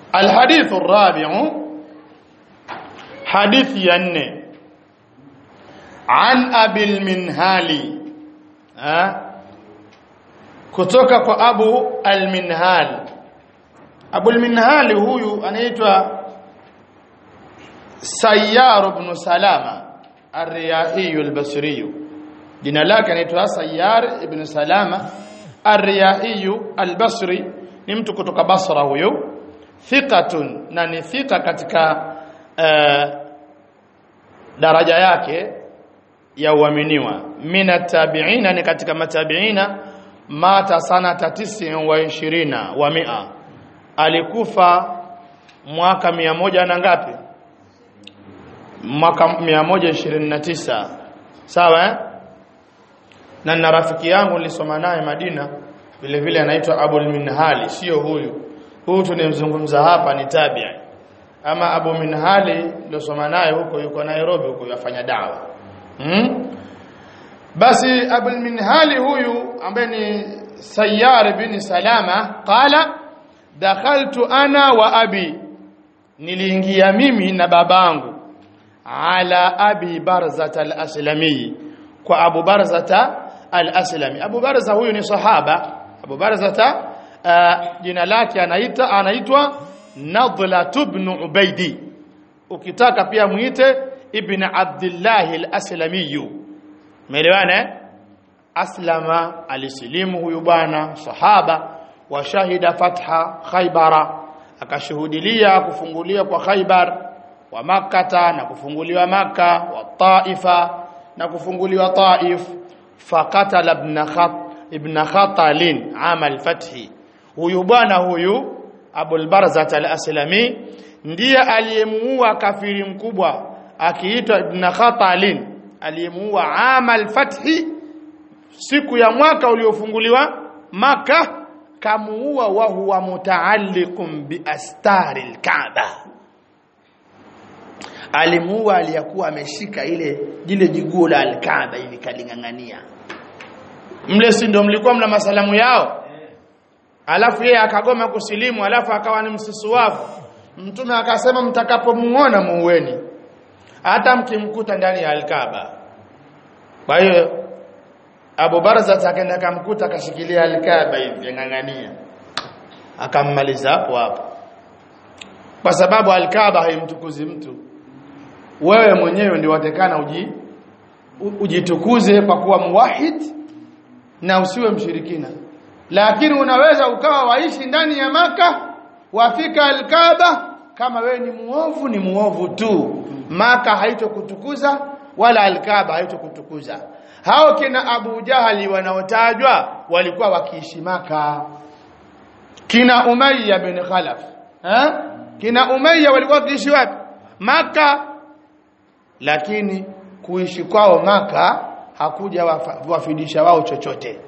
الحديث الرابع حديث ينه عن أبي المنهالي ها kutoka kwa Abu al-Minhal Abu al-Minhal huyu anaitwa Sayyar ibn Salama ar-Riyahi al-Basri jina lake anaitwa Sayyar ibn Salama ar-Riyahi al-Basri ni mtu kutoka Basra huyo thiqatun na ni thika katika uh, daraja yake ya uaminiwa mina tabiina ni katika matabiina mata sanata tisi wa ishirina wa mia alikufa mwaka mia moja na ngapi mwaka mia moja ishirini na tisa sawa eh? na na rafiki yangu nilisoma naye Madina vile vile anaitwa Abul Minhali sio huyu huyu tunemzungumza hapa ni tabi'i ama Abu Minhali nilosoma naye huko yuko Nairobi huko yafanya dawa hmm? basi Abul Minhali huyu ambaye ni Sayyar bin Salama qala dakhaltu ana wa abi niliingia mimi na babangu ala abi barzata al-aslami kwa abu barzata al-aslami abu barza huyu ni sahaba abu barzata uh, jina lake anaita anaitwa nadla ibn ubaidi ukitaka pia muite ibn abdullah al-aslami umeelewana aslama alisilimu huyu bwana sahaba wa shahida fatha khaybara akashuhudilia kufunguliwa kwa khaybar wa makkata na kufunguliwa makka wa taifa na kufunguliwa taif faqatala ibn khat ibn khatalin amal fathi huyu bwana huyu abul barzat al-aslami ndiye aliyemuua kafiri mkubwa akiitwa ibn khatalin aliyemuua amal fathi siku ya mwaka uliofunguliwa maka kamuua wa huwa mutaalliqun bi astari al-kaaba alimuua aliyakuwa ameshika ile jile jiguo la al-kaaba ili kalingangania mle si ndio mlikuwa mna masalamu yao alafu yeye akagoma kusilimu alafu akawa ni msisuwafu mtume akasema mtakapomuona muueni hata mkimkuta ndani ya al-kaaba kwa hiyo Abu Barza akaenda akamkuta akashikilia al-Kaaba hivi ngangania akammaliza hapo hapo kwa sababu al-Kaaba haimtukuzi mtu wewe mwenyewe ndio watekana uji ujitukuze kwa kuwa muwahid na usiwe mshirikina lakini unaweza ukawa waishi ndani ya maka wafika al-Kaaba kama wewe ni muovu ni muovu tu maka haitokutukuza wala al-Kaaba haitokutukuza hao kina Abu Jahali wanaotajwa walikuwa wakiishi maka kina Umayya bin Khalaf eh kina Umayya walikuwa wakiishi wapi maka lakini kuishi kwao maka hakuja wafidisha wao chochote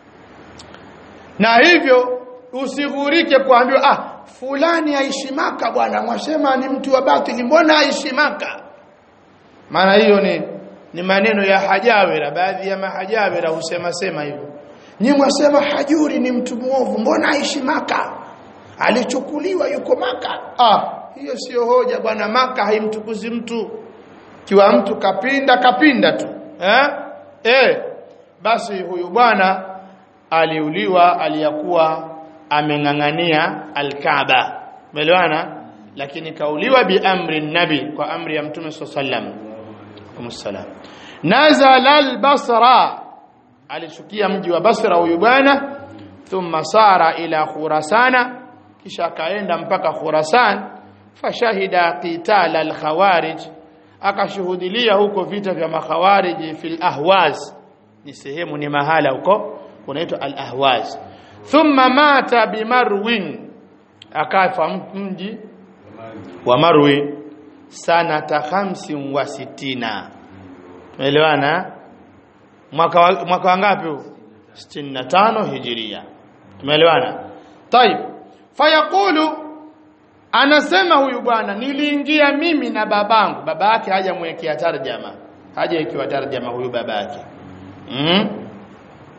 na hivyo usighurike kuambiwa ah fulani aishi maka bwana mwasema ni mtu wa batili mbona aishi maka maana hiyo ni ni maneno ya hajawira baadhi ya mahajawira husema sema hivyo nyi mwasema hajuri ni mtu muovu mbona aishi maka alichukuliwa yuko maka ah hiyo sio hoja bwana maka haimtukuzi mtu kiwa mtu kapinda kapinda tu eh eh basi huyu bwana aliuliwa aliyakuwa ameng'ang'ania alkaaba umeelewana lakini kauliwa bi amri nabi kwa amri ya mtume sallallahu alaihi nazala albasra alishukia mji wa basra huyu bwana thumma sara ila khurasana kisha akaenda mpaka khurasan fashahida qital alkhawarij akashuhudilia huko vita vya makhawarij fil ahwaz ni sehemu ni mahala huko unaitwa al ahwaz thumma mata bimarwin akafa mji wa marwi sanata khamsin wa sitina tumeelewana mwaka mwaka wangapi huu 65 hijiria tumeelewana طيب fayaqulu anasema huyu bwana niliingia mimi na babangu baba yake hajamwekea tarjama hajawekewa tarjama huyu babake mm?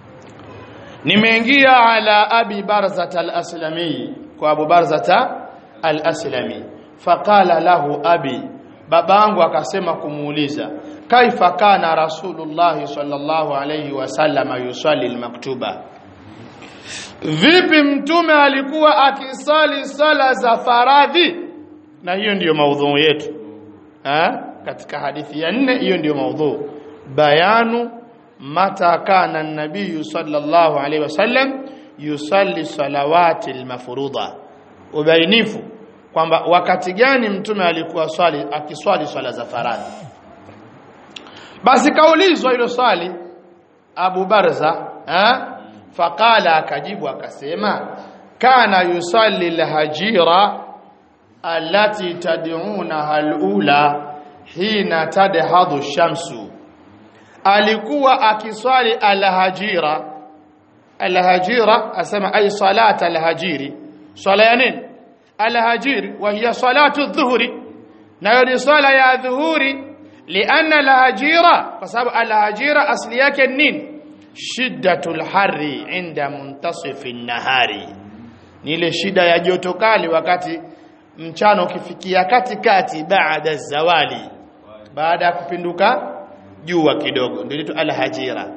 nimeingia ala abi barzata al-aslami kwa abu barzata al-Aslami faqala lahu abi babangu akasema kumuuliza kaifa kana rasulullah sallallahu alayhi wasallam yusalli al-maktuba vipi mtume alikuwa akisali sala za faradhi na hiyo ndiyo maudhu yetu ha? katika hadithi ya nne hiyo ndiyo maudhu bayanu mata kana an-nabiy sallallahu alayhi wasallam yusalli salawati al-mafruḍa ubainifu kwamba wakati gani mtume alikuwa swali akiswali swala za faradhi basi kaulizwa hilo swali Abu Barza eh faqala akajibu akasema kana yusalli al-hajira allati tad'unaha al-ula hina tadhadu shamsu alikuwa akiswali al-hajira al-hajira asema ay salata al-hajiri swala ya nini al-hajiri wa hiya salatu adh-dhuhri nayo ni swala ya dhuhuri lianna al-hajira kwa sababu al-hajira asli yake nini shiddatul harri inda muntasifi nahari ni ile shida ya joto kali wakati mchana ukifikia katikati baada zawali baada ya kupinduka jua kidogo ndio inaitwa al-hajira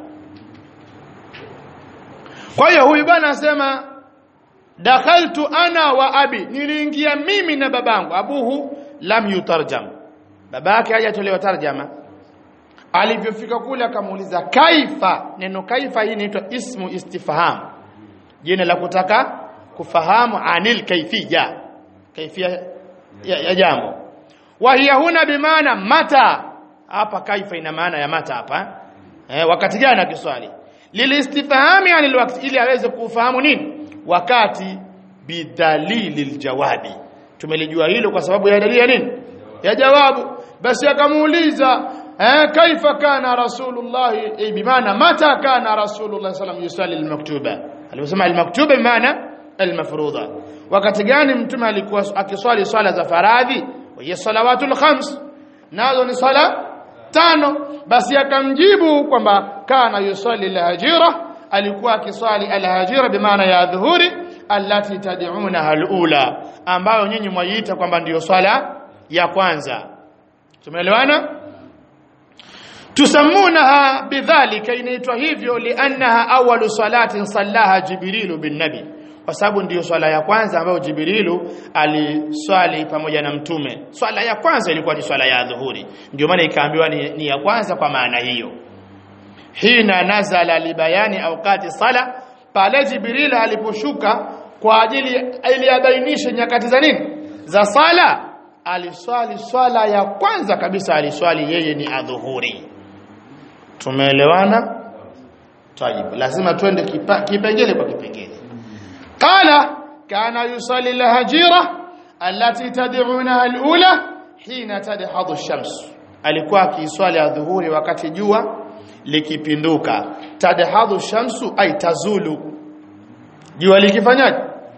kwa hiyo huyu bwana anasema dakhaltu ana wa abi niliingia mimi na babangu abuhu lam yutarjam babake hajatolewa tarjama alivyofika kule akamuuliza kaifa neno kaifa hii inaitwa ismu istifham jina la kutaka kufahamu anil kaifia kaifia ya, ya jambo wa hiya huna bimaana mata hapa kaifa ina maana ya mata hapa eh, wakati gani akiswali lilistifhami anil wakati ili aweze kufahamu nini wakati bidalili aljawabi tumelijua hilo kwa sababu ya dalili ya nini ya jawabu basi akamuuliza eh, kaifa kana rasulullah eh, bimaana mata kana rasulullah sallam yusalli almaktuba aliposema almaktuba bimaana almafruḍa wakati gani mtume alikuwa akiswali swala za faradhi wa salawatul khams nazo ni swala tano basi akamjibu kwamba kana yusalli alhajira alikuwa akiswali alhajira bimaana ya dhuhuri allati tad'unaha alula ambayo nyinyi mwaiita kwamba ndiyo swala ya kwanza tumeelewana tusamunaha bidhalika inaitwa hivyo liannaha awalu salatin sallaha jibrilu bin nabi kwa sababu ndiyo swala ya kwanza ambayo jibrilu aliswali pamoja na mtume swala ya kwanza ilikuwa ni swala ya dhuhuri ndio maana ikaambiwa ni, ni ya kwanza kwa maana hiyo hina nazala libayani awqati sala pale jibril aliposhuka kwa ajili ili abainishe nyakati za nini za sala aliswali swala ya kwanza kabisa aliswali yeye ni adhuhuri tumeelewana tayib lazima twende kipengele kwa kipengele qala kana yusalli alhajira allati tad'unaha alula hina tadhadu ash-shams alikuwa akiswali adhuhuri wakati jua likipinduka tadhadu shamsu ay tazulu jua likifanyaje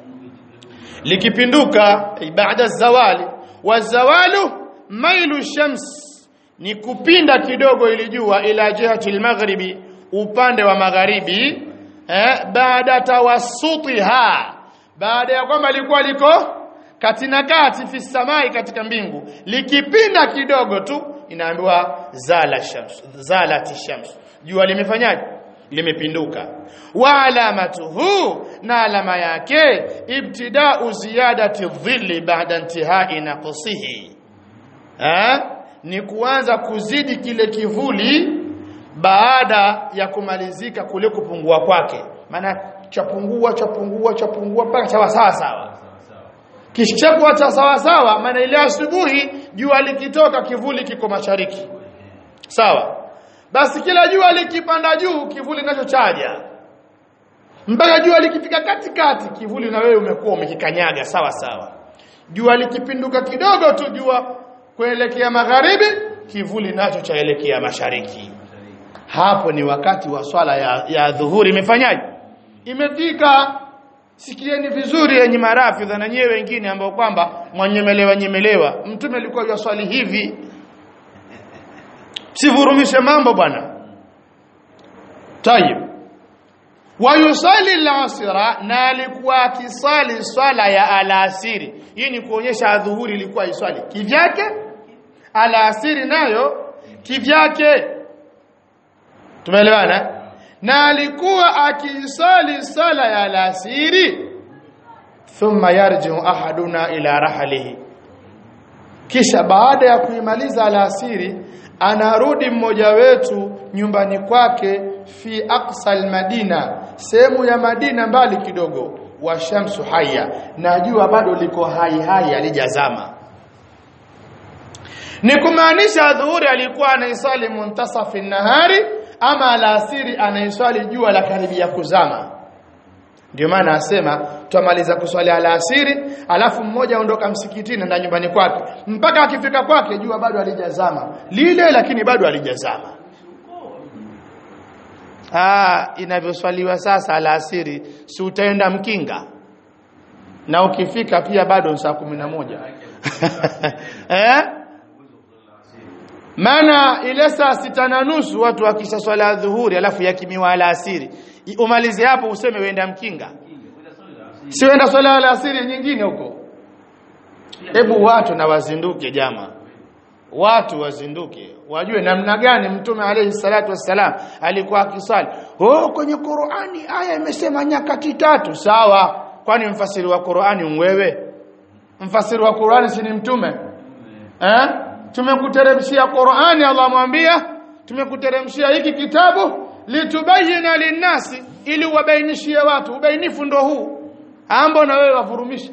likipinduka baada zawali wazawalu mailu shams ni kupinda kidogo ili jua ila jihati almaghribi upande wa magharibi eh, baada tawassutiha baada ya kwamba likuwa liko katina kati fi samai katika mbingu likipinda kidogo tu inaambiwa zala shams zalati shams jua limefanyaje limepinduka wa alamatuhu na alama yake ibtida'u ziyadati dhilli ba'da intihai naqsihi eh ni kuanza kuzidi kile kivuli baada ya kumalizika kule kupungua kwake maana chapungua chapungua chapungua mpaka sawa sawa sawa kishakuwa cha sawa sawa maana ile asubuhi jua likitoka kivuli kiko mashariki sawa basi kila jua likipanda juu kivuli nacho chaja mpaka jua likifika katikati kivuli na wewe umekuwa umekikanyaga sawa sawa jua likipinduka kidogo tu jua kuelekea magharibi kivuli nacho chaelekea mashariki hapo ni wakati wa swala ya, ya dhuhuri imefanyaje imefika sikieni vizuri yenye marafidha na nyewe wengine ambao kwamba mwanyemelewa nyemelewa mtume alikuwa yaswali hivi sivurumishe mambo bwana tayib wayusali al-asra na alikuwa akisali swala ya alasiri hii ni kuonyesha adhuhuri ilikuwa iswali kivyake alasiri nayo kivyake tumeelewana na alikuwa akisali sala ya alasiri thumma yarji'u ahaduna ila rahlihi kisha baada ya kuimaliza alasiri anarudi mmoja wetu nyumbani kwake fi aqsal madina sehemu ya Madina mbali kidogo wa shamsu haya na jua bado liko hai hai alijazama ni kumaanisha dhuhuri alikuwa anaisali muntasafi nahari ama alasiri anaiswali jua la karibia kuzama ndio maana asema twamaliza kuswali alasiri alafu mmoja aondoka msikitini na nyumbani kwake mpaka akifika kwake jua bado alijazama lile lakini bado alijazama ah inavyoswaliwa sasa alasiri si utaenda mkinga na ukifika pia bado saa kumi na moja eh maana ile saa sita na nusu watu wakisha swala dhuhuri alafu yakimiwa alasiri umalize hapo useme wenda mkinga si wenda swala alasiri nyingine huko hebu watu na wazinduke jama watu wazinduke wajue namna gani mtume alayhi salatu wassalam alikuwa akisali oh kwenye Qur'ani aya imesema nyakati tatu sawa kwani mfasiri wa Qur'ani wewe mfasiri wa Qur'ani si ni mtume eh tumekuteremshia Qur'ani Allah mwambia tumekuteremshia hiki kitabu litubayina linnasi ili wabainishie watu ubainifu ndo huu ambo na wewe wavurumisha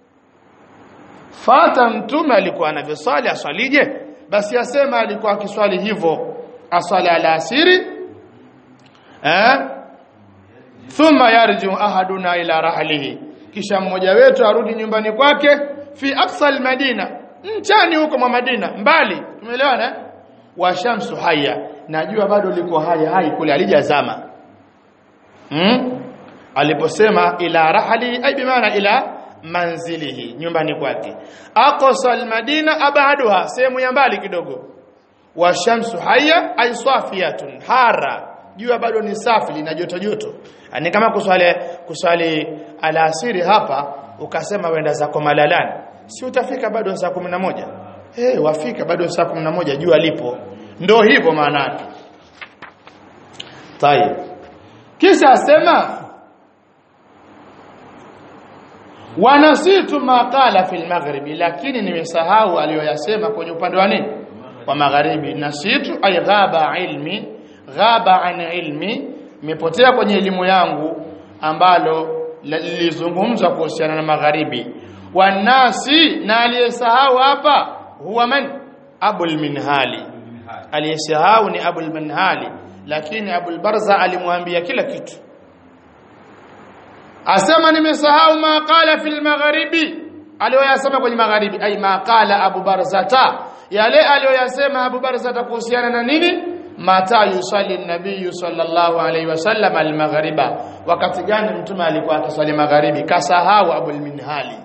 fata mtume alikuwa anavyoswali aswalije basi asema alikuwa akiswali hivyo aswali alasiri eh thumma yarju ahaduna ila rahlihi kisha mmoja wetu arudi nyumbani kwake fi aqsal madina mchani huko mwa Madina mbali tumeelewana wa shamsu haya najua bado liko hai hai kule alijazama hmm? aliposema ila rahli ay bimaana ila manzilihi nyumbani kwake aqsa almadina abaduha sehemu ya mbali kidogo wa shamsu haya ay safiyatun hara jua bado ni safi lina joto joto ni kama kuswali kuswali alasiri hapa ukasema wenda zako malalani si utafika bado saa 11 eh hey, wafika bado saa 11 jua lipo ndo hivyo maana yake tayeb kisha asema wanasitu maqala fil maghribi lakini nimesahau aliyoyasema kwenye upande wa nini wa magharibi nasitu ay ghaba ilmi ghaba an ilmi imepotea kwenye elimu yangu ambalo lilizungumzwa kuhusiana na magharibi wanasi na aliyesahau hapa huwa man abul minhali aliyesahau ni abul minhali lakini abul barza alimwambia kila kitu asema nimesahau ma qala fil magharibi aliyoyasema kwenye magharibi ay ma qala abu barzata yale aliyoyasema abu barzata kuhusiana na nini mata yusalli nabii sallallahu alaihi wasallam al-maghriba wakati gani mtume alikuwa akiswali magharibi kasahau abul minhali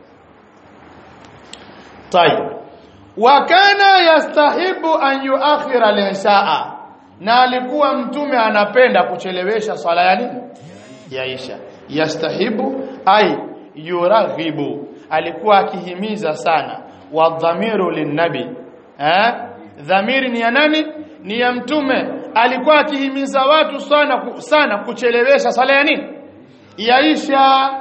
طيب وكان يستحب ان يؤخر العشاء na alikuwa mtume anapenda kuchelewesha swala ya nini ya isha yastahibu ay yuraghibu alikuwa akihimiza sana wa dhamiru linnabi eh dhamiri ni ya nani ni ya mtume alikuwa akihimiza watu sana sana kuchelewesha swala ya nini ya isha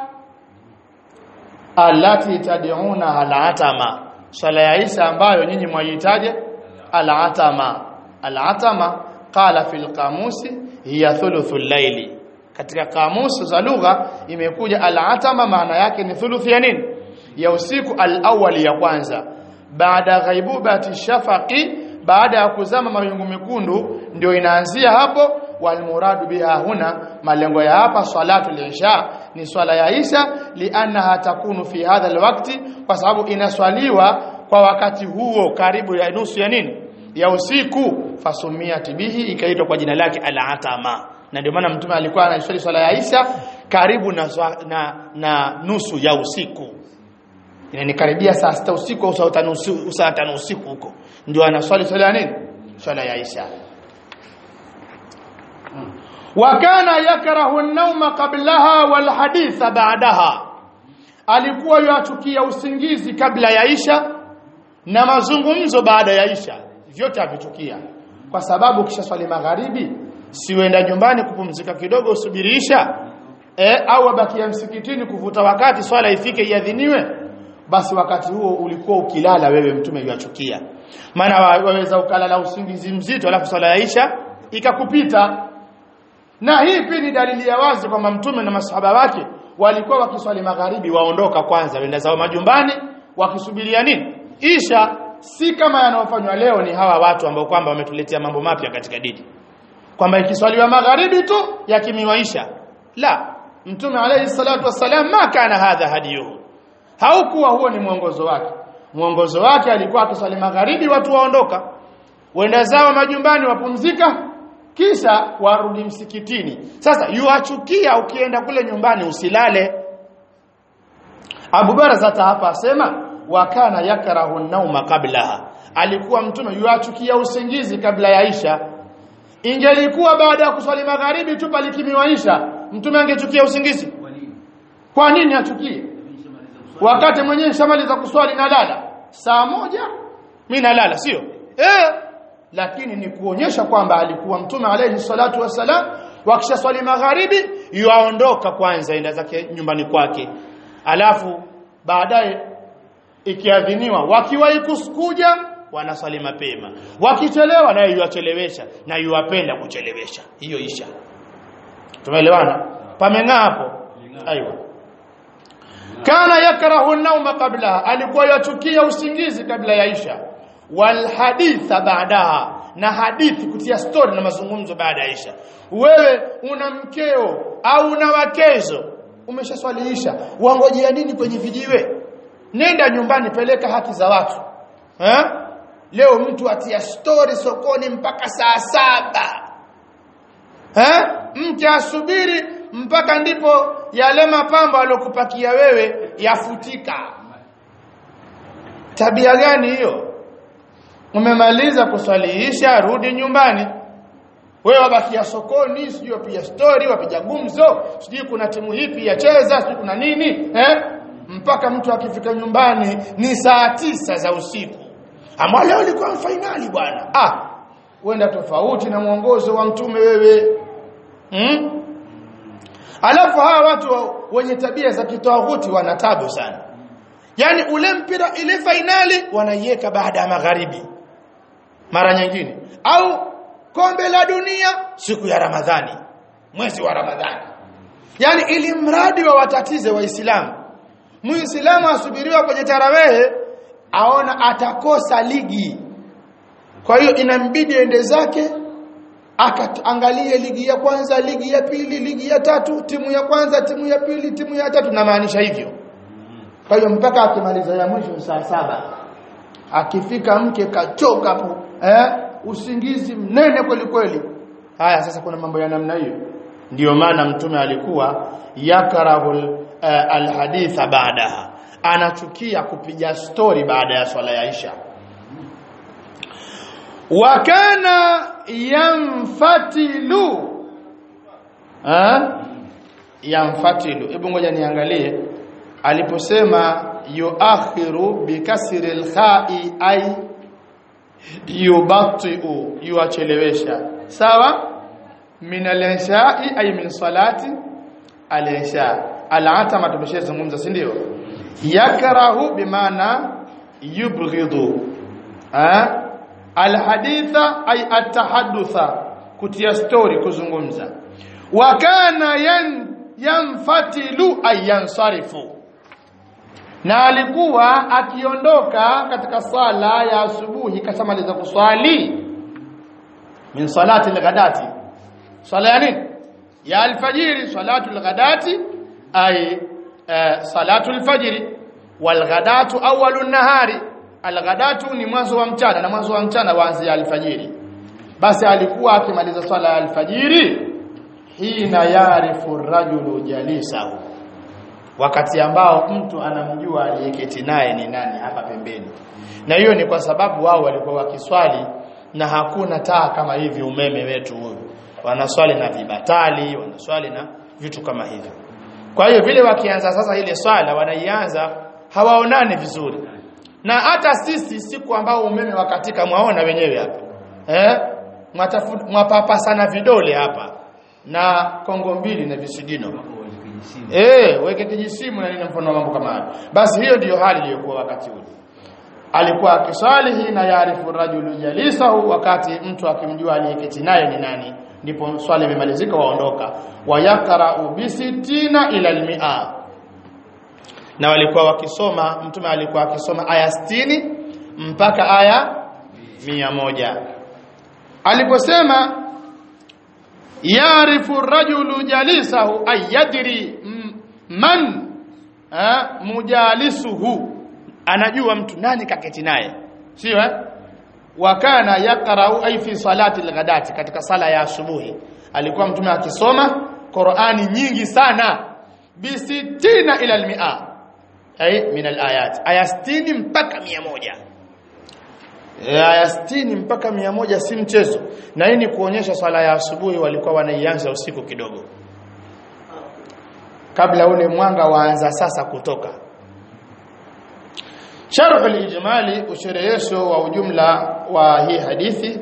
allati tad'una al-atama swala ya isha ambayo nyinyi mwaitaje al-atama al-atama qala fil qamusi hiya thuluthul layli katika kamusi za lugha imekuja al-atama maana yake ni thuluthi ya nini ya usiku al-awwal ya kwanza baada ghaibubati shafaqi baada ya kuzama mawingu mekundu ndio inaanzia hapo walmuradu biha huna malengo ya hapa salatu al-isha ni swala ya isha liannaha takunu fi hadha alwaqti kwa sababu inaswaliwa kwa wakati huo karibu ya nusu ya nini ya usiku fasumia tibihi ikaitwa kwa jina lake al-atama na ndio maana mtume alikuwa anaswali swala ya isha karibu na, na, na nusu ya usiku inanikaribia saa sita usiku au saa tano usiku, saa tano usiku huko ndio anaswali swala ya nini swala ya isha wa kana yakrahu an-nawma qablaha wal haditha ba'daha alikuwa yachukia usingizi kabla ya isha na mazungumzo baada ya isha vyote avichukia kwa sababu kisha swali magharibi siwenda nyumbani kupumzika kidogo usubiri isha e, au abakia msikitini kuvuta wakati swala ifike iadhiniwe basi wakati huo ulikuwa ukilala wewe mtume yachukia maana waweza ukalala usingizi mzito alafu swala ya isha ikakupita na hii pia ni dalili ya wazi kwamba mtume na masahaba wake walikuwa wakiswali magharibi waondoka kwanza wenda zao majumbani wakisubiria nini isha si kama yanayofanywa leo ni hawa watu ambao kwamba wametuletea mambo mapya katika dini kwamba ikiswaliwa magharibi tu yakimiwa isha la mtume alayhi salatu wassalam ma kana hadha hadiyuhu haukuwa huo ni mwongozo wake mwongozo wake alikuwa akiswali magharibi watu waondoka wenda zao majumbani wapumzika kisha warudi msikitini sasa yuachukia ukienda kule nyumbani usilale Abu Barazata hapa asema wakana yakrahu nauma kablaha alikuwa mtume yuachukia usingizi kabla ya Isha ingelikuwa baada ya kuswali magharibi tu palikimiwa Isha mtume angechukia usingizi kwa nini achukie wakati mwenyewe shamaliza kuswali na lala saa moja mimi nalala sio eh lakini ni kuonyesha kwamba alikuwa mtume alayhi salatu wasalam wakisha swali magharibi yuaondoka kwanza enda zake nyumbani kwake alafu baadaye ikiadhiniwa wakiwahi kuja wanaswali mapema wakichelewa naye yuachelewesha na yuwapenda kuchelewesha hiyo isha tumeelewana pameng'aa hapo aiwa kana yakrahu an-nawma qabla alikuwa yachukia usingizi kabla ya isha wal haditha baadaha na hadithi kutia story na mazungumzo baada ya isha wewe una mkeo au una wakezo umeshaswaliisha wangojea nini kwenye vijiwe nenda nyumbani peleka haki za watu eh leo mtu atia story sokoni mpaka saa saba eh mke asubiri mpaka ndipo yale mapambo aliyokupakia wewe yafutika tabia gani hiyo umemaliza kuswaliisha rudi nyumbani wewe wabakia sokoni sijui wapiga story wapiga gumzo sijui kuna timu hipi yacheza sijui kuna nini eh mpaka mtu akifika nyumbani ni saa tisa za usiku ama leo ilikuwa finali bwana ah wenda tofauti na mwongozo wa mtume wewe hmm? alafu hawa watu wenye tabia za kitawuti wana tabu sana yani ule mpira ile finali wanaiweka baada ya magharibi mara nyingine au kombe la dunia siku ya Ramadhani mwezi wa Ramadhani yani ili mradi wa watatize waislamu muislamu asubiriwa kwenye tarawehe aona atakosa ligi kwa hiyo inambidi ende zake akaangalie ligi ya kwanza ligi ya pili ligi ya tatu timu ya kwanza timu ya pili timu ya tatu namaanisha hivyo kwa hiyo mpaka akimaliza ya mwisho saa saba akifika mke kachoka hapo eh usingizi mnene kweli kweli haya sasa kuna mambo ya namna hiyo ndiyo maana mtume alikuwa yakrahu uh, alhaditha baadaha anachukia kupiga story baada ya swala ya Isha wa kana yamfatilu ha yamfatilu hebu ngoja niangalie aliposema yuakhiru bikasri alkha'i ay yubati'u yuachelewesha sawa min al-isha'i ay min salati al-isha al-atama tumeshazungumza si ndio yakrahu bimaana yubghidu ha al-haditha ay at-tahaddatha kutia story kuzungumza wa kana yan yanfatilu ay yansarifu na alikuwa akiondoka katika sala ya asubuhi kashamaliza kuswali min salati al-ghadati sala ya nini ya alfajiri salatu al-ghadati ay salatu al-fajri wal-ghadatu awwalu an-nahari al-ghadatu ni mwanzo wa mchana na mwanzo wa mchana waanzia alfajiri basi alikuwa akimaliza swala ya alfajiri hina yarifu rajulu jalisahu wakati ambao mtu anamjua aliyeketi naye ni nani hapa pembeni na hiyo ni kwa sababu wao walikuwa wakiswali na hakuna taa kama hivi umeme wetu huyu wanaswali na vibatali wanaswali na vitu kama hivyo kwa hiyo vile wakianza sasa ile swala wanaianza hawaonani vizuri na hata sisi siku ambao umeme wakatika mwaona wenyewe hapa eh mwapapasana vidole hapa na kongo mbili na visigino eh weke kijisimu na nini mfano wa mambo kama hayo basi hiyo ndiyo hali iliyokuwa wakati ule alikuwa akiswali hina yaarifu rajulu jalisahu wakati mtu akimjua aliyeketi naye ni nani ndipo swali imemalizika waondoka wayakra'u bisitina ila almi'a na walikuwa wakisoma mtume alikuwa akisoma aya 60 mpaka aya mia moja aliposema yarifu rajulu jalisahu ayadri man ha, mujalisuhu anajua mtu nani kaketi naye sio eh wakana yaqra'u ay fi salati al-ghadati katika sala ya asubuhi alikuwa mtume akisoma Qur'ani nyingi sana bisitina ila al-mi'a ay min al-ayat aya 60 mpaka 100 aya 60 mpaka 100 si mchezo na hii ni kuonyesha sala ya asubuhi walikuwa wanaianza usiku kidogo kabla ule mwanga waanza sasa kutoka sharh al-ijmali usherehesho wa ujumla wa hii hadithi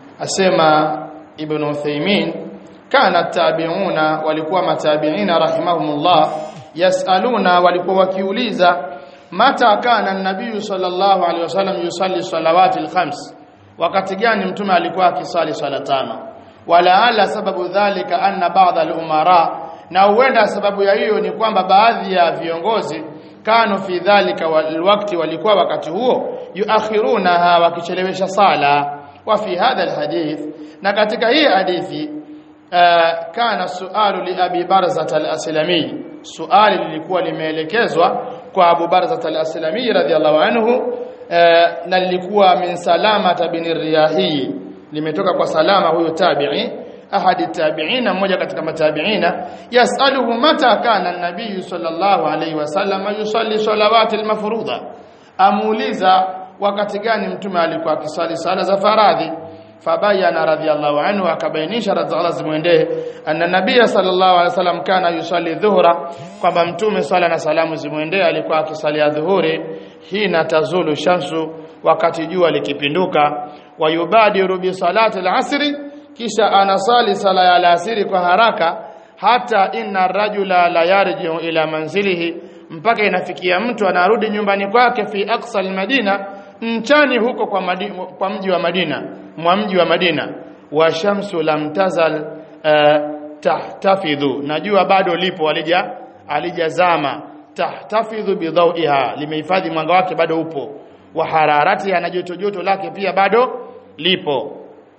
asema ibn Uthaymeen kana tabi'una walikuwa matabi'ina rahimahumullah yasaluna walikuwa wakiuliza mata kana an-nabiy sallallahu alaihi wasallam yusalli salawati al-khams wakati gani mtume alikuwa akisali sala tano wala ala sababu dhalika anna ba'd al-umara na huenda sababu ya hiyo ni kwamba baadhi ya viongozi kanu fi dhalika wakati walikuwa wakati huo yuakhirunaha wakichelewesha sala wa fi hadha alhadith na katika hii hadithi uh, kana sualu li abi barzat al-aslami suali lilikuwa limeelekezwa kwa abu barzat al-aslami radhiyallahu anhu uh, na lilikuwa min salama bin riyahi limetoka kwa salama huyo tabi'i ahadi tabi'ina mmoja katika matabi'ina yasaluhu mata kana an-nabiy sallallahu alayhi wasallam yusalli salawati al-mafruḍa amuuliza wakati gani mtume alikuwa akisali sala za faradhi fabayana radhiyallahu anhu akabainisha radhiallahu zimwendee anna nabiy sallallahu alayhi wasallam kana yusalli dhuhra kwamba mtume sala na salamu zimwendee alikuwa akisali dhuhuri hina tazulu shamsu wakati jua likipinduka wayubadiru bi salati al-asri kisha anasali sala ya alasiri kwa haraka hata inna rajula la yarji'u ila manzilihi mpaka inafikia mtu anarudi nyumbani kwake fi aqsa almadina mchani huko kwa, madi, kwa mji wa Madina mwa mji wa Madina wa shamsu lam tazal uh, tahtafidhu najua bado lipo alija alijazama tahtafidhu bidhawiha limehifadhi mwanga wake bado upo wa hararati na joto joto lake pia bado lipo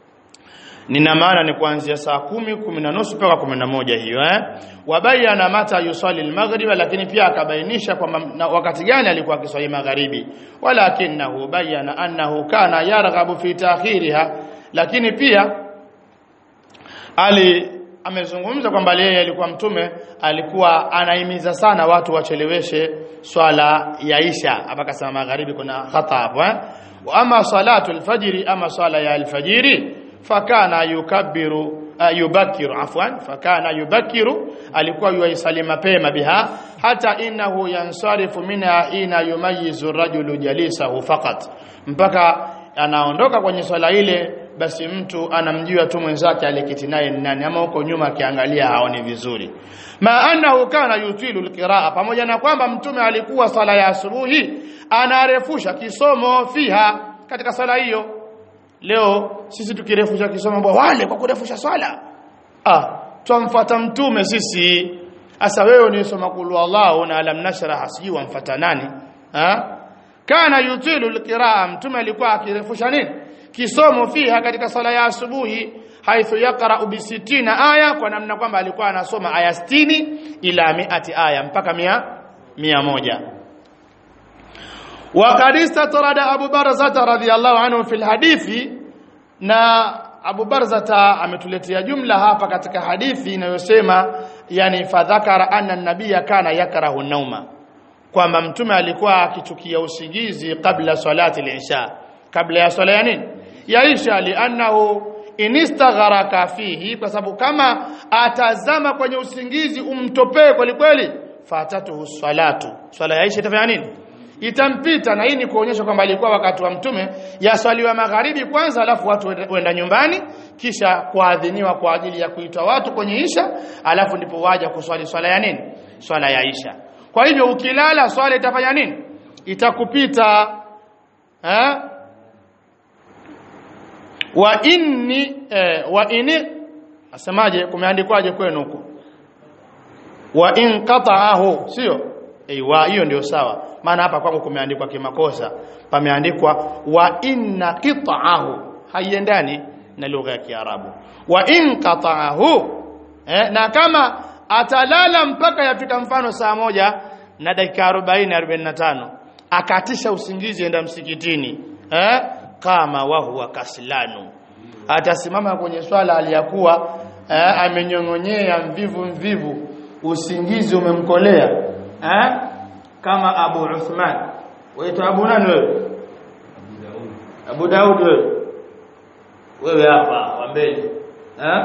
nina maana ni kuanzia saa kumi kumi na nusu mpaka kumi na moja hiyo eh wabayana mata yusali almaghriba lakini pia akabainisha kwamba wakati gani alikuwa akiswali magharibi walakinahu bayana annahu kana yarghabu fi ta'khiriha lakini pia ali amezungumza kwamba yeye alikuwa mtume alikuwa anahimiza sana watu wacheleweshe swala ya isha hapa kasema magharibi kuna khata hapo eh ama salatu alfajiri ama swala ya alfajiri fakana yukabbiru uh, yubakiru afwan fakana yubakiru alikuwa yuisali mapema biha hata innahu yansarifu minha ina yumayizu rajulu jalisahu faqat mpaka anaondoka kwenye swala ile basi mtu anamjua tu mwenzake aliketi naye ni nani ama huko nyuma akiangalia haoni vizuri ma annahu kana yutilu alqiraa pamoja na kwamba mtume alikuwa swala ya asubuhi anarefusha kisomo fiha katika swala hiyo leo sisi tukirefusha kisomo bwa wale kwa kurefusha swala ah twamfuata mtume sisi asa wewe unisoma kulu Allah na alam nashrah sijui wamfuata nani ah kana yutilu alqiraa mtume alikuwa akirefusha nini kisomo fiha katika sala ya asubuhi haithu yaqra bi 60 aya kwa namna kwamba alikuwa anasoma aya 60 ila miati aya mpaka mia, mia moja وقد استطرد ابو برزه رضي الله عنه في الحديث na Abu Barzata ametuletea jumla hapa katika hadithi inayosema yani fadhakara anna nabiyya kana yakrahu nauma kwamba mtume alikuwa akichukia usingizi kabla salati al-isha kabla ya swala ya nini ya isha li'annahu inistagharaka fihi kwa sababu kama atazama kwenye usingizi umtopee kweli kweli fatatuhu salatu swala ya Aisha itafanya nini itampita na hii ni kuonyesha kwamba alikuwa wakati wa mtume yaswaliwa magharibi kwanza alafu watu wenda nyumbani kisha kuadhiniwa kwa ajili ya kuitwa watu kwenye isha alafu ndipo waja kuswali swala ya nini swala ya isha kwa hivyo ukilala swala itafanya nini itakupita eh wa inni eh, wa inni asemaje kumeandikwaje kwenu huko wa in qata'ahu sio aiwa hiyo ndio sawa maana hapa kwangu kumeandikwa kimakosa pameandikwa wa inna qita'ahu haiendani na lugha ya Kiarabu wa in qata'ahu eh, na kama atalala mpaka yafika mfano saa moja na dakika 40 45 akatisha usingizi enda msikitini eh kama wa huwa kaslanu atasimama kwenye swala aliyakuwa eh, amenyongonyea mvivu mvivu usingizi umemkolea eh kama Abu Uthman waitwa Abu nani wewe Abu Daud wewe wewe hapa wa mbele eh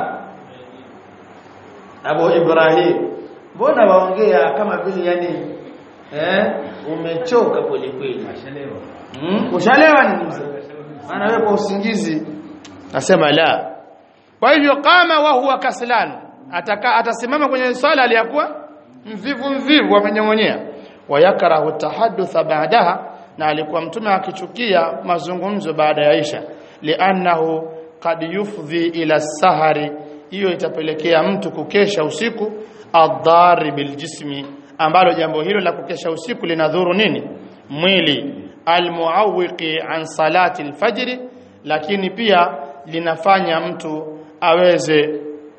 Abu Ibrahim mbona waongea kama vile yani eh umechoka kweli kweli mm? ushalewa ni maana wewe kwa usingizi nasema la kwa hivyo kama wa huwa kaslan ataka atasimama kwenye swala aliyakuwa mvivu mvivu amenyongonyea wayakrahu tahaddutha baadaha na alikuwa mtume akichukia mazungumzo baada ya Aisha li'annahu qad yufdhi ila sahari hiyo itapelekea mtu kukesha usiku adhari biljismi ambalo jambo hilo la kukesha usiku linadhuru nini mwili almuawiqi an salati alfajr lakini pia linafanya mtu aweze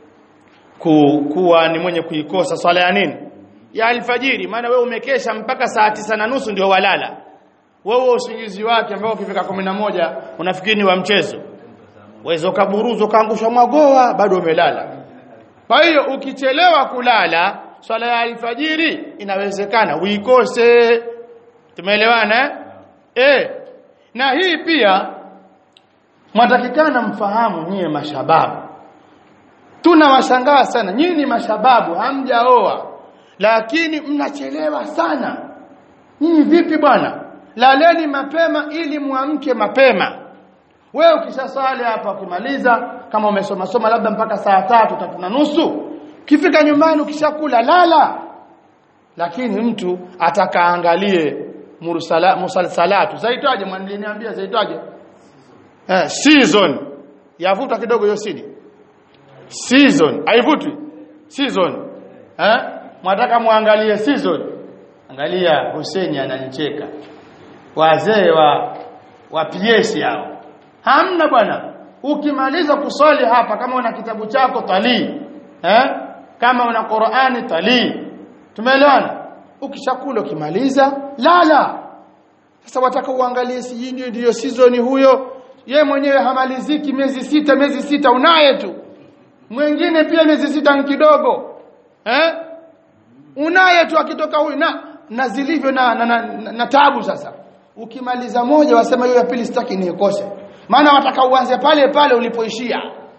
ku, kuwa ni mwenye kuikosa swala ya nini ya alfajiri maana wewe umekesha mpaka saa tisa na nusu ndio walala wewe usingizi wake ambao ukifika moja unafikiri ni wa mchezo waweza ukaburuzo kaangusha mwagoa bado umelala kwa hiyo ukichelewa kulala swala ya alfajiri inawezekana uikose tumeelewana eh na hii pia mwatakikana mfahamu nyie mashababu tunawashangaa sana nyinyi ni mashababu hamjaoa lakini mnachelewa sana nyinyi vipi bwana laleni mapema ili muamke mapema wewe ukishasali hapa ukimaliza kama umesoma soma labda mpaka saa tatu tatu na nusu ukifika nyumbani ukishakula lala lakini mtu atakaangalie mursala musalsalatu zaitwaje mwaniliniambia zaitwaje eh season yavuta kidogo hiyo sidi season haivutwi season eh mwataka muangalie season angalia Hussein ananicheka wazee wa wa PS hao hamna bwana ukimaliza kuswali hapa kama una kitabu chako talii eh kama una Qur'ani talii tumeelewana ukishakula ukimaliza lala sasa wataka uangalie si ndio ndio season huyo ye mwenyewe hamaliziki miezi sita miezi sita unaye tu mwingine pia miezi sita ni kidogo eh unaye tu akitoka huyu na na zilivyo na, na, na, na, na tabu sasa ukimaliza moja wasema hiyo ya pili sitaki niikose maana wataka uanze pale pale ulipoishia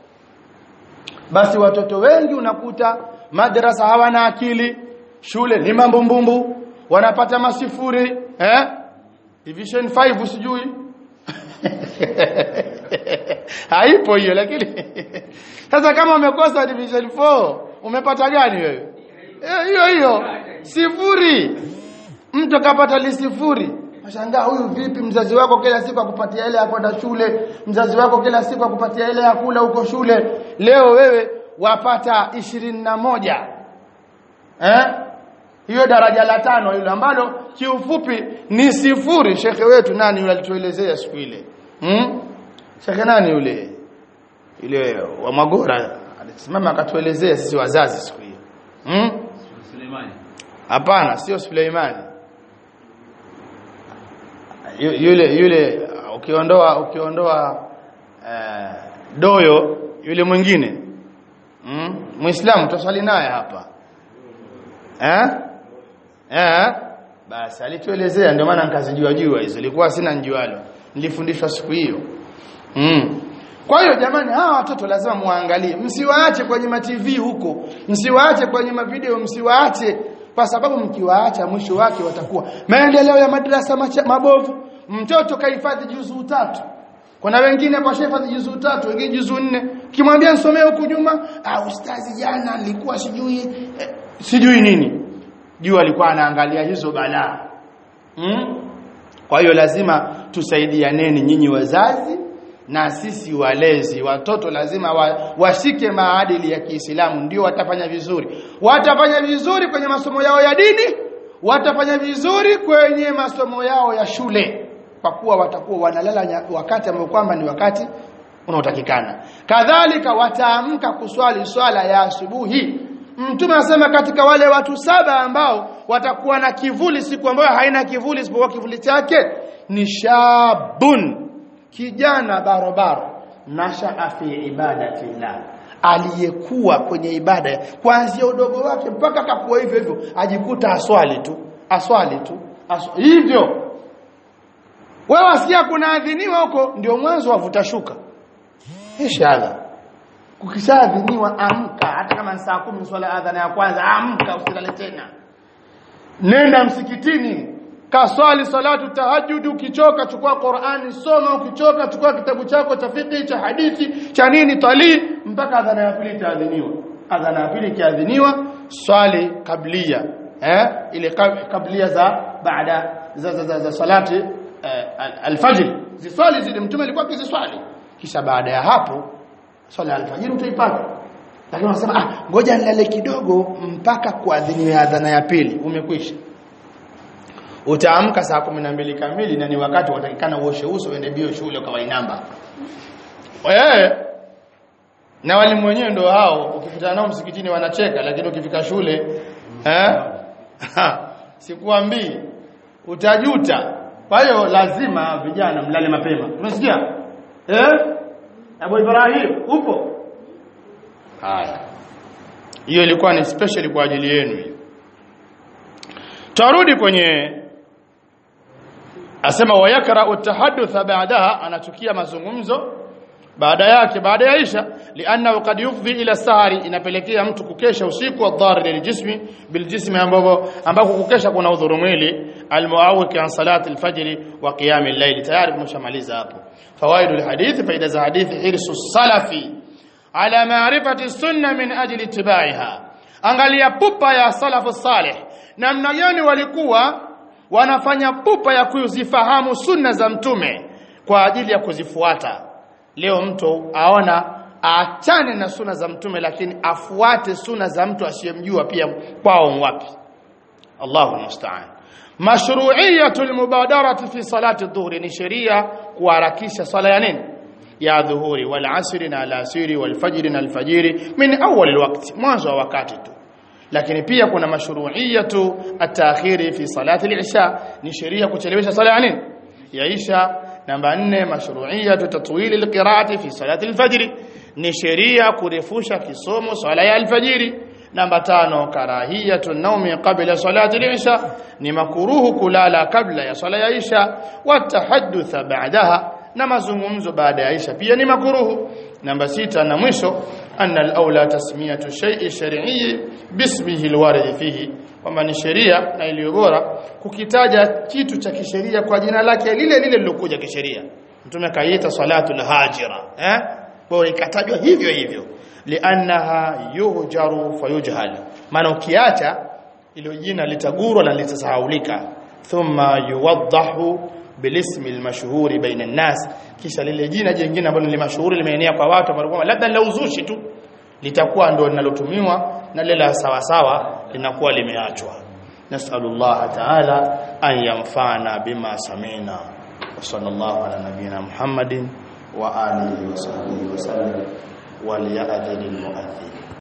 basi watoto wengi unakuta madrasa hawana akili shule ni mambumbumbu wanapata masifuri eh division 5 sijui haipo hiyo lakini sasa kama umekosa division 4 umepata gani wewe hiyo hiyo sifuri mtu kapata lisifuri Mashangaa huyu vipi mzazi wako kila siku akupatia ile ya kwenda shule, mzazi wako kila siku akupatia ile ya kula huko shule. Leo wewe wapata ishirini na moja eh? Hiyo daraja la tano hilo ambalo kiufupi ni sifuri. Shekhe wetu nani yule alituelezea siku ile? Hmm? Shekhe nani yule? Ile wa Magora alisimama akatuelezea sisi wazazi siku hiyo. Hmm? Suleimani. Hapana, sio Suleimani yule yule ukiondoa ukiondoa uh, doyo yule mwingine mm? muislamu tuswali naye hapa eh eh basi alituelezea ndio maana nikazijua jua hizo ilikuwa sina njualo nilifundishwa siku hiyo mm. kwa hiyo jamani hawa watoto lazima muangalie msiwaache kwenye ma TV huko msiwaache kwenye mavideo msiwaache kwa sababu mkiwaacha mwisho wake watakuwa maendeleo ya madrasa macha, mabovu mtoto kahifadhi juzuu tatu kuna wengine kwa hifadhi juzuu tatu wengine juzuu nne ukimwambia nisomee huku nyuma ah ustazi jana nilikuwa sijui eh, sijui nini juu alikuwa anaangalia hizo balaa hmm? kwa hiyo lazima tusaidianeni nyinyi wazazi na sisi walezi watoto lazima wa, washike maadili ya Kiislamu ndio watafanya vizuri watafanya vizuri kwenye masomo yao ya dini watafanya vizuri kwenye masomo yao ya shule kwa kuwa watakuwa wanalala wakati ambao kwamba ni wakati unaotakikana kadhalika wataamka kuswali swala ya asubuhi mtume anasema katika wale watu saba ambao watakuwa na kivuli siku ambayo haina kivuli isipokuwa kivuli chake ni shabun kijana barobaro nashaa fi ibadati llah aliyekuwa kwenye ibada kuanzia udogo wake mpaka akakuwa hivyo hivyo ajikuta aswali tu aswali tu aswali. hivyo wewe wasikia kuna adhiniwa huko ndio mwanzo wavuta shuka inshallah kukishaadhiniwa amka hata kama ni saa 10 swala adhana ya kwanza amka usilale tena nenda msikitini kaswali salatu tahajjud ukichoka chukua Qur'ani soma ukichoka chukua kitabu chako cha fiqh cha hadithi cha nini talii mpaka adhana ya pili itaadhiniwa adhana ya pili ikiadhiniwa swali kablia eh ile kablia za baada za za, za, za salati eh, alfajr ziswali zile mtume alikuwa akiziswali kisha baada ya hapo swala alfajiri utaipata lakini unasema ah ngoja nilale kidogo mpaka kuadhiniwe adhana ya pili umekwisha utaamka saa 12 kamili na ni wakati watakikana uoshe uso uende bio shule kwa namba eh na walimu wenyewe ndio hao ukikutana nao msikitini wanacheka lakini ukifika shule eh sikuambii utajuta kwa hiyo lazima vijana mlale mapema umesikia eh Abu Ibrahim upo haya hiyo ilikuwa ni special kwa ajili yenu hiyo tarudi kwenye asema wayakra utahaddatha baadaha anachukia mazungumzo baada yake baada ya Isha lianna qad yufdhi ila sahari inapelekea mtu kukesha usiku wa dhar liljismi biljismi ambapo ambako kukesha kuna udhuru mwili almuawik an salati alfajr wa qiyam al-layl tayari tumeshamaliza hapo fawaid alhadith faida za hadithi hirsu salafi ala ma'rifati sunna min ajli ittibaiha angalia pupa ya salafu salih namna gani walikuwa wanafanya pupa ya kuzifahamu sunna za mtume kwa ajili ya kuzifuata leo mtu aona aachane na sunna za mtume lakini afuate sunna za mtu asiyemjua pia kwao wapi Allahu musta'an mashru'iyatul mubadarati fi salati dhuhri ni sheria kuharakisha sala ya nini ya dhuhuri wal asri na alasiri wal fajri na alfajiri min awwal alwaqti mwanzo wa wakati tu lakini pia kuna mashru'iyatu at-ta'khiri fi salati al-isha ni sheria kuchelewesha sala ya nini ya isha namba 4 mashru'iyatu tatwil al-qira'ati fi salati al-fajr ni sheria kurefusha kisomo sala ya al-fajiri namba tano karahiyatu naumi qabla salati al-isha ni makuruhu kulala kabla ya sala ya isha wa tahadduth ba'daha na mazungumzo baada ya isha pia ni makuruhu namba sita na mwisho anna al-aula tasmiyatu shay'i shar'i bismihi al-warid fihi kwamba ni sheria na iliyo bora kukitaja kitu cha kisheria kwa jina lake lile lile lilokuja kisheria mtume kaiita salatul hajira eh bora ikatajwa hivyo hivyo liannaha yuhjaru fayujhal maana ukiacha ilo jina litagurwa na litasahaulika thumma yuwaddahu bilismi almashhuri baina an-nas kisha lile jina jingine ambalo ni mashuhuri limeenea kwa watu ambao labda la uzushi tu litakuwa ndio linalotumiwa na lile la sawa sawa linakuwa limeachwa nasallallahu ta'ala an yanfa'ana bima samina wa sallallahu ala nabiyyina muhammadin wa alihi wa sahbihi wa sallam wal ya'dhil mu'adhdhin